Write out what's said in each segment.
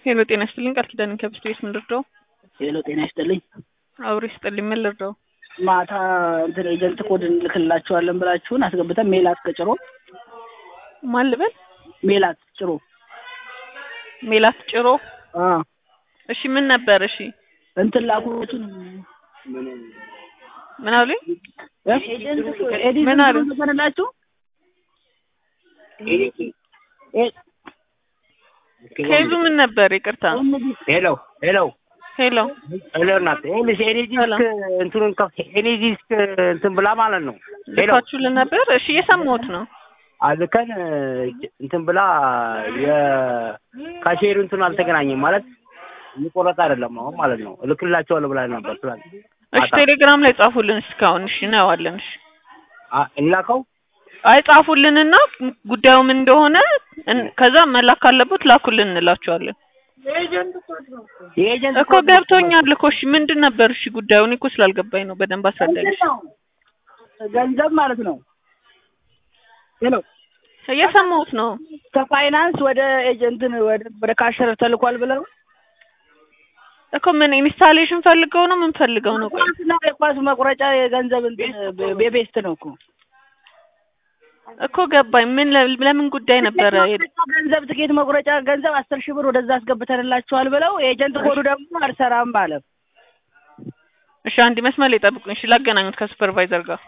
ሄሎ ጤና ይስጥልኝ ቃል ኪዳን ከብስት ቤት ምን ልርዳው? ሄሎ ጤና ይስጥልኝ። አብሮ ይስጥልኝ ምን ልርዳው? ማታ እንትን ኤጀንት ኮድ እንልክላቸዋለን ብላችሁን አስገብተን ሜላት ከጭሮ ማን ልበል? ሜላት ጭሮ ሜላት ጭሮ። አ እሺ ምን ነበር? እሺ እንትን ላኩትን ምን አሉኝ? ኤዲት ምን አሉ? ልከንላችሁ ከይዙ ምን ነበር? ይቅርታ ሄሎ ሄሎ ሄሎ ሄሎ እናት ይኸውልሽ ኤኒ ዲስክ እንትኑን ከፍ ኤኒ ዲስክ እንትን ብላ ማለት ነው። ሄሎ ልካችሁልን ነበር? እሺ እየሰማሁት ነው። አልከን እንትን ብላ የካሼሩ እንትን አልተገናኘም ማለት እየቆረጠ አይደለም አሁን ማለት ነው። እልክላቸዋለሁ ብላ ነበር ትላንት። እሺ ቴሌግራም ላይ ጻፉልን እስካሁን። እሺ እናየዋለን። እሺ አ- እንላከው አይ ጻፉልንና ጉዳዩ ምን እንደሆነ እን- ከዛ መላክ ካለበት ላኩልን እንላቸዋለን። የኤጀንት እኮ ገብቶኛል እኮ እሺ ምንድን ነበር እሺ ጉዳዩ? እኔ እኮ ስላልገባኝ ነው። በደንብ አስረዳኝ። እሺ። ገንዘብ ማለት ነው። ሄሎ እየሰማሁት ነው። ከፋይናንስ ወደ ኤጀንትን ወደ ወደ ካሸር ተልኳል ብለው እኮ ምን ኢንስታሌሽን ፈልገው ነው ምን ፈልገው ነው? ቆይ ኳስና የኳስ መቁረጫ የገንዘብ እንትን ቤቤስት ነው እኮ እኮ ገባኝ። ምን ለ- ለምን ጉዳይ ነበረ? ገንዘብ ትኬት መቁረጫ ገንዘብ አስር ሺህ ብር ወደዛ አስገብተንላችኋል ብለው ኤጀንት ኮዱ ደግሞ አልሰራም አለ። እሺ አንድ መስመር ላይ ጠብቁኝ። እሺ ላገናኙት ከሱፐርቫይዘር ጋር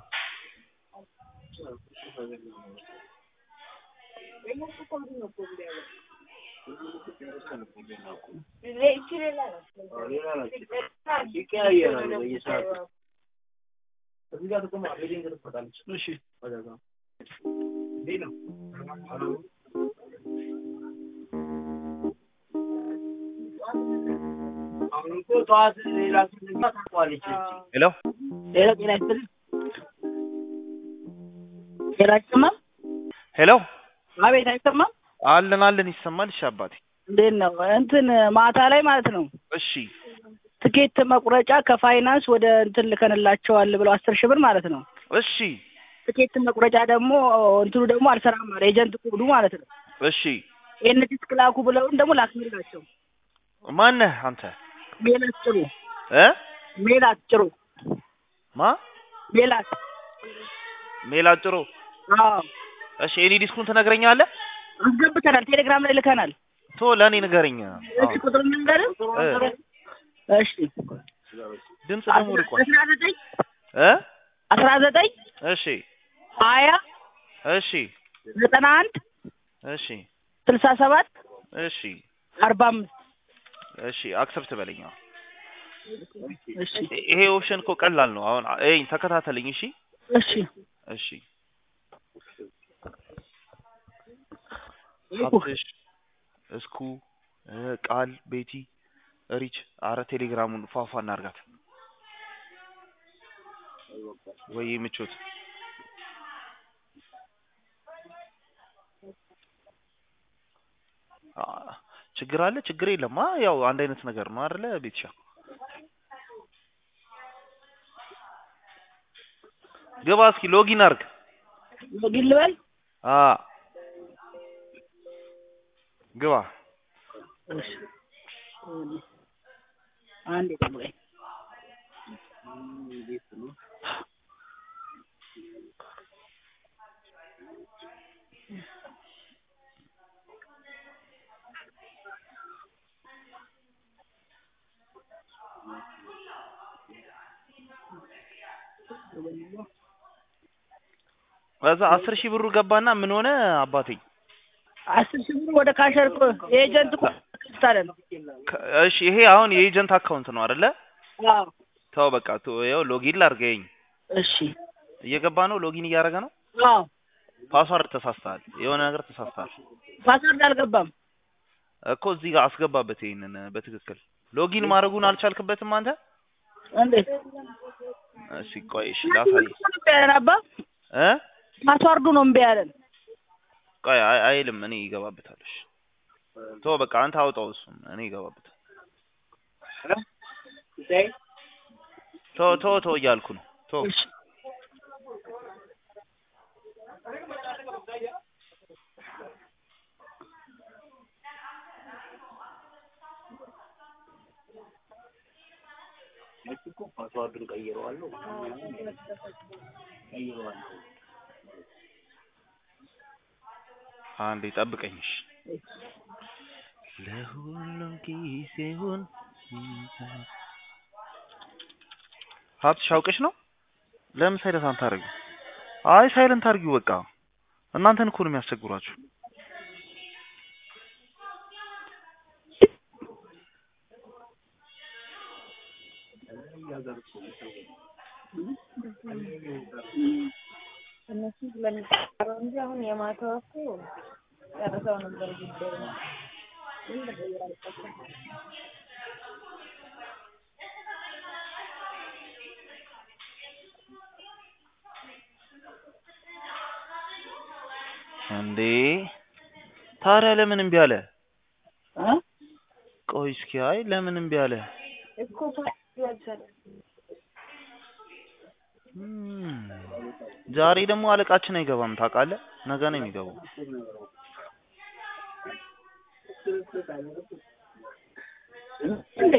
ሄሎ ሌላ ጤና ይስጥልኝ። ጤና አይሰማም? ሄሎ አቤት አይሰማም? አለን አለን ይሰማል። እሺ አባቴ እንዴት ነው? እንትን ማታ ላይ ማለት ነው እሺ ትኬት መቁረጫ ከፋይናንስ ወደ እንትን ልከንላቸዋል ብለው አስር ሺህ ብር ማለት ነው። እሺ ትኬት መቁረጫ ደግሞ እንትኑ ደግሞ አልሰራም አለ ኤጀንት ኮዱ ማለት ነው። እሺ ይህን ዲስክ ላኩ ብለውን ደግሞ ላክንላቸው። ማነህ አንተ ሜላት ጭሩ እ ሜላት ጭሩ ማ ሜላት ሜላት ጥሩ አዎ እሺ ኤኒ ዲስኩን ትነግረኛለህ? አስገብተናል። ቴሌግራም ላይ ልከናል። ቶ ለእኔ ንገረኝ። እሺ ቁጥር ልንገርህ? እ እሺ ድምፅ ደግሞ ርቋል አስራ ዘጠኝ እ አስራ ዘጠኝ እሺ ሀያ እሺ ዘጠና አንድ እሺ ስልሳ ሰባት እሺ አርባ አምስት እሺ አክሰፕት በለኝ። አሁን እሺ ይሄ ኦፕሽን እኮ ቀላል ነው። አሁን እይ ተከታተለኝ። እሺ እሺ እሺ ሀብትሽ እስኩ እ ቃል ቤቲ ሪች አረ ቴሌግራሙን ፏፏ እናርጋት ወይ ምቾት አ ችግር አለ ችግር የለም አ ያው አንድ አይነት ነገር ነው አይደለ ቤትሻ ግባ እስኪ ሎጊን አርግ ሎጊን ልበል? አ ግባ እሺ አንዴ ጠብቀኝ። ከዛ አስር ሺህ ብሩ ገባና ምን ሆነ አባቴ አስር ሺህ ብር ወደ ካሸር እኮ የኤጀንት እኮ ታለ ነው። ከ- እሺ ይሄ አሁን የኤጀንት አካውንት ነው አይደለ አዎ ተው በቃ ተው ይኸው ሎጊን ላድርገኝ እሺ እየገባ ነው ሎጊን እያደረገ ነው አዎ ፓስዋርድ ተሳስተሃል የሆነ ነገር ተሳስተሃል ፓስወርድ አልገባም። እኮ እዚህ ጋር አስገባበት ይሄንን በትክክል ሎጊን ማድረጉን አልቻልክበትም አንተ እንዴት እሺ ቆይ እሺ ላሳይ እምቢ ያለን አባ እ ፓስዋርዱ ነው እምቢ ያለን። ቆይ አይ- አይልም እኔ ይገባበታል እሺ ቶ በቃ አንተ አውጣው እሱን እኔ ይገባበታል ቶ ቶ ቶ እያልኩ ነው ቶ እሺ እኮ ፓስዋርዱን ቀይረዋለሁ ቀይረዋለሁ። አንዴ ጠብቀኝ እሺ። ለሁሉም ጊዜውን ሀብትሽ አውቀሽ ነው? ለምን ሳይለንት አታደርጊው? አይ ሳይለንት አድርጊው በቃ። እናንተን እኮ ነው የሚያስቸግሯችሁ። እነሱ ስለሚቀረው እንጂ አሁን የማታው እኮ ጨርሰው ነበር ጉዳዩ ግን መቀየር አልቻልኩም። እንዴ ታዲያ ለምን እምቢ አለ? እ? ቆይ እስኪ አይ ለምን እምቢ አለ? እኮ ፓርቲ አልቻለም። እም፣ ዛሬ ደግሞ አለቃችን አይገባም ታውቃለህ? ነገ ነው የሚገባው። እንዴ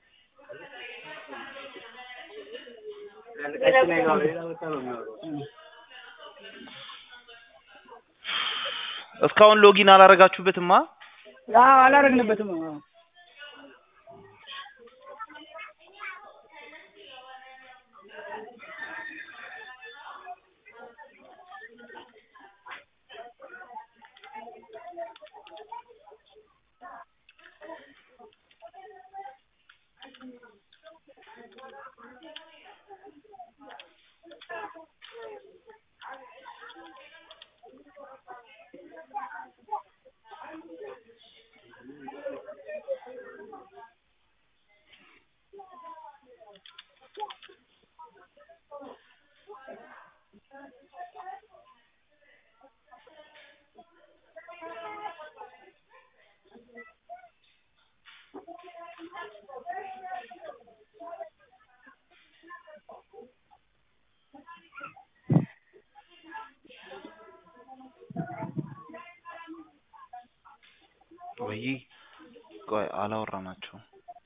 እስካሁን ሎጊን አላረጋችሁበትማ? አዎ አላረግንበትም። አዎ ወይ ቆይ አላወራናቸውም።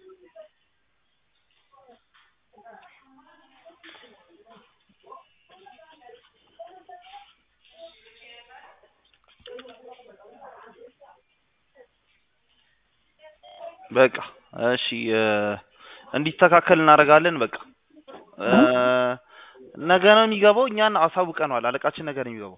በቃ እሺ እ እንዲስተካከል እናደርጋለን። በቃ እ ነገ ነው የሚገባው። እኛን አሳውቀነዋል። አለቃችን ነገ ነው የሚገባው።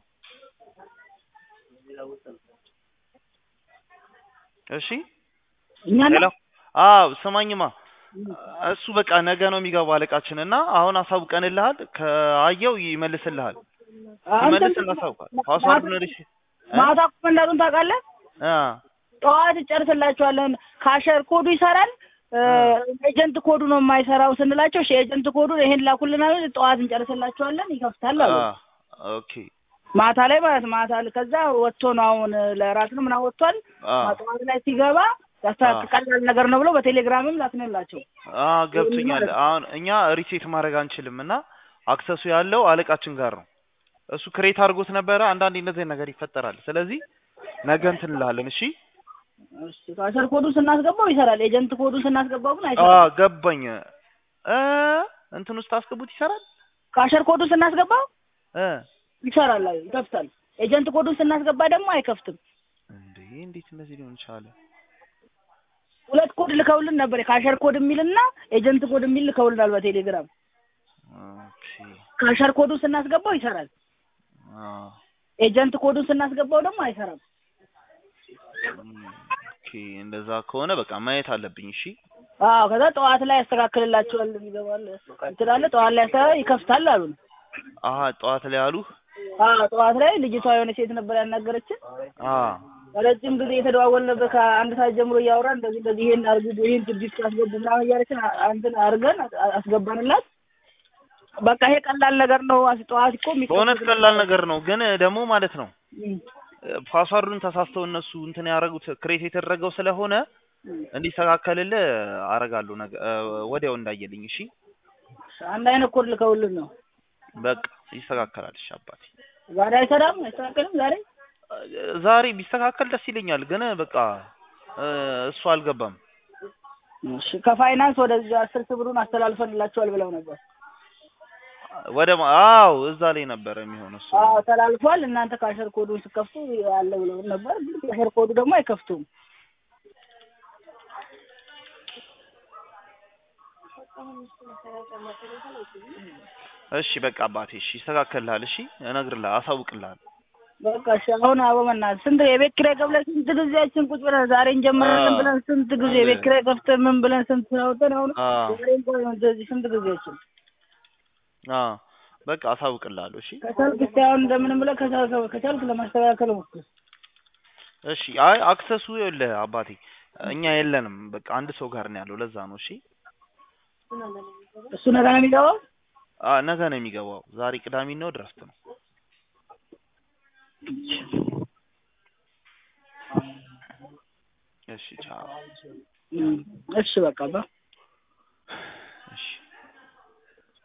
እሺ እኛ ሄሎ አዎ ስማኝማ እሱ በቃ ነገ ነው የሚገባው አለቃችን እና አሁን አሳውቀንልሃል። ከአየው ይመልስልሃል። ሲመልስ እናሳውቃል። ፓስዋርዱን ሪሽ ማታ እኮ እንዳሉን ታውቃለህ? አ ጠዋት እንጨርስላችኋለን። ካሸር ኮዱ ይሰራል እ ኤጀንት ኮዱ ነው የማይሰራው ስንላቸው እሺ ኤጀንት ኮዱን ይሄን ላኩልናል። ጠዋት እንጨርስላችኋለን ይከፍታል አሉ። አ ኦኬ ማታ ላይ ማለት ማታ ላይ ከዛ ወጥቶ ነው አሁን ለራት ነው ምናምን ወጥቷል። አ ጠዋት ላይ ሲገባ ያስተካክላል ነገር ነው ብሎ በቴሌግራምም ላክንላቸው። አ ገብቶኛል። አሁን እኛ ሪሴት ማድረግ አንችልም እና አክሰሱ ያለው አለቃችን ጋር ነው። እሱ ክሬት አድርጎት ነበረ። አንዳንዴ እንደዚህ ነገር ይፈጠራል። ስለዚህ ነገ እንትን እንልሃለን። እሺ እሺ ካሸር ኮዱን ስናስገባው ይሰራል። ኤጀንት ኮዱን ስናስገባው ግን አ አይሰራም። ገባኝ። እ እንትን ውስጥ አስገቡት ይሰራል ካሸር ኮዱን ስናስገባው እ ይሰራል፣ አዎ ይከፍታል። ኤጀንት ኮዱን ስናስገባ ደግሞ አይከፍትም። እንዴ እንዴት እንደዚህ ሊሆን ቻለ? ሁለት ኮድ ልከውልን ነበር፣ ካሸር ኮድ የሚልና ኤጀንት ኮድ የሚል ልከውልናል በቴሌግራም። ኦኬ ካሸር ኮዱን ስናስገባው ይሰራል። አ ኤጀንት ኮዱን ስናስገባው ደግሞ አይሰራም። ኦኬ እንደዛ ከሆነ በቃ ማየት አለብኝ። እሺ አዎ ከዛ ጠዋት ላይ ያስተካክልላቸዋል ይገባል ትላለ ጠዋት ላይ ያስተካክል ይከፍታል አሉን። አሀ ጠዋት ላይ አሉህ? አዎ ጠዋት ላይ ልጅቷ የሆነ ሴት ነበር ያናገረችን። አ ረጅም ጊዜ የተደዋወልን ነበር ከአንድ ሰዓት ጀምሮ እያወራ እንደዚህ እንደዚህ ይሄን አርጉ ይሄን ድርጅት አስገቡ ምናምን እያለችን አ- እንትን አድርገን አ- አስገባንላት። በቃ ይሄ ቀላል ነገር ነው። አስ- ጠዋት እኮ የሚከፍት በእውነት ቀላል ነገር ነው፣ ግን ደግሞ ማለት ነው እም፣ ፓስዋርዱን ተሳስተው እነሱ እንትን ያደረጉት ክሬት የተደረገው ስለሆነ እንዲስተካከልልህ አረጋለሁ። ነገ እ ወዲያው እንዳየልኝ። እሺ አንድ አይነት ኮድ ልከውልን ነው። በቃ ይስተካከላል። እሺ አባቴ ዛሬ አይሰራም አይስተካከልም ዛሬ ዛሬ ቢስተካከል ደስ ይለኛል፣ ግን በቃ እ እሱ አልገባም። እሺ ከፋይናንስ ወደዚህ አስር ሺህ ብሩን አስተላልፈንላቸዋል ብለው ነበር። ወደ ማ- አዎ እዛ ላይ ነበረ የሚሆነው እሱ አዎ ተላልፏል። እናንተ ካሸር ኮዱን ስከፍቱ አለ ብለው ነበር፣ ግን ካሸር ኮዱ ደግሞ አይከፍቱም። እሺ በቃ አባቴ እሺ ይስተካከልልሃል እሺ እነግርልሃል አሳውቅልሃል በቃ እሺ አሁን አበ በእናትህ ስንት የቤት ኪራይ ከፍለን ስንት ጊዜያችን ቁጭ ብለን ዛሬ እንጀምራለን አዎ። ብለን ስንት ጊዜ የቤት ኪራይ ከፍተን ምን ብለን ስንት አውጥተን አሁን አዎ ዛሬ እንኳን እንደዚህ ስንት ጊዜያችን አዎ በቃ አሳውቅልሃለሁ እሺ ከቻልክ እስኪ አሁን እንደምንም ብለህ ከቻልክ ከቻልክ ለማስተካከል ሞክር። እሺ አይ አክሰሱ ይኸውልህ አባቴ እኛ የለንም በቃ አንድ ሰው ጋር ነው ያለው ለዛ ነው እሺ እሱ ነገ ነው የሚገባው። አ ነገ ነው የሚገባው ዛሬ ቅዳሜ ነው ድረፍት ነው እሺ ቻው እም፣ እሺ በቃ ባ